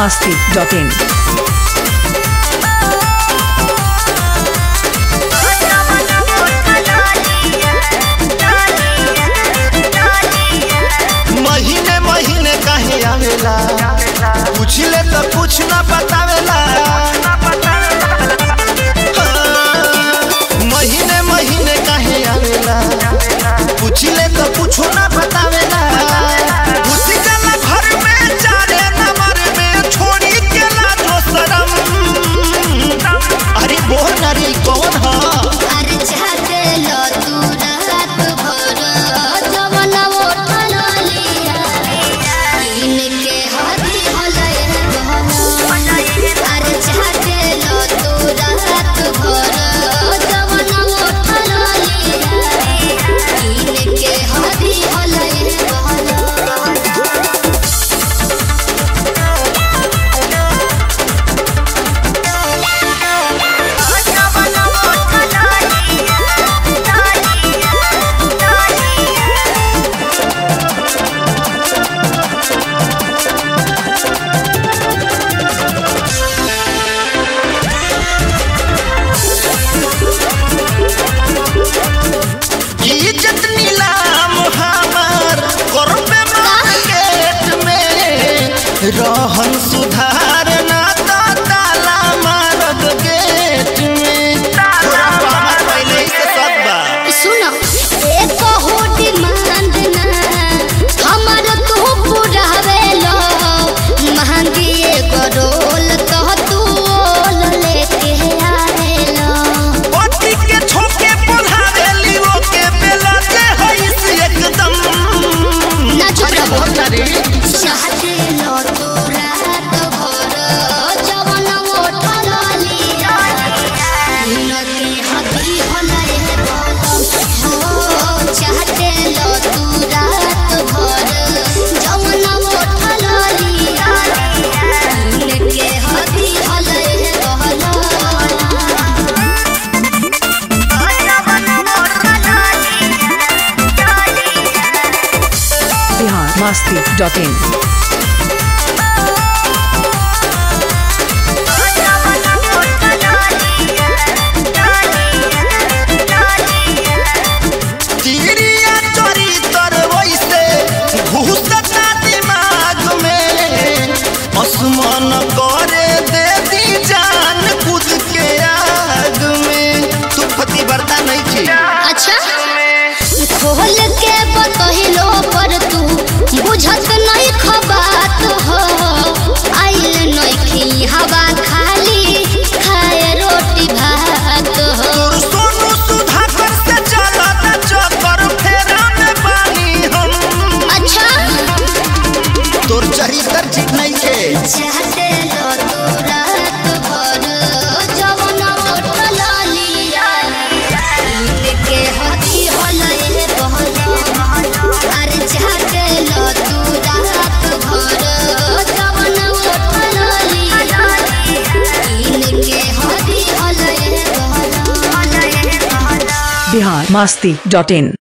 masti.in. महीने महीने काहे आवेला पूछले तो कुछ ना बतावेला हाँ, महीने महीने काहे आवेला पूछले तो कुछ ना बतावेला घुसी जाला घर में चारे नंबर में छोड़ी के लाजो शरम अरे बोल ना रे कौन हा अरे चाहते लो तू रात भर जवन उठल लिया इनके हदी हलय बहन अरे चाहते लो तू रात भर जवन उठल लिया इनके हदी हलय बहन इज्जत नीलाम हमार करबे मार्केट में रहन सुधार ना तो ताला मारब गेट में थोड़ा बाबा पहले ही से सब बा सुनो एक हो डिमांड ना हमर तू पूरा हवेलो महंगी एगो रोल तो तू ओल लेके आवेलो पति के छोके पढ़ावेली ओके बेला जे होई से एकदम ना चुप रहो। बोल ना रे चाहते लो तू रात भर जवन उठल लिया इनके हदी हलय बलम हो चाहते लो तू रात भर जवन उठल लिया इनके हदी हलय बलम Bihar masti.in. तिरिया चोरी तर वैसे घुसता दिमाग में असमान करे दे दी जान खुद के आग में तू फती बरता नहीं छी अच्छा खोल के बतहिलो पर तू बुझत नहीं खबात हो आइल नहीं हवा खाली खाए रोटी भात हो तोर सोनू सुधाकर से चला न चक्कर फेरा में पानी हम अच्छा तोर चरित्र ठीक नहीं के चाहते लो तू रात भर जवन उठल लिया इनके हदी हलय बहन अरे चाहते लो तू रात भर जवन उठल लिया इनके हदी हलय बहन Bihar masti.in.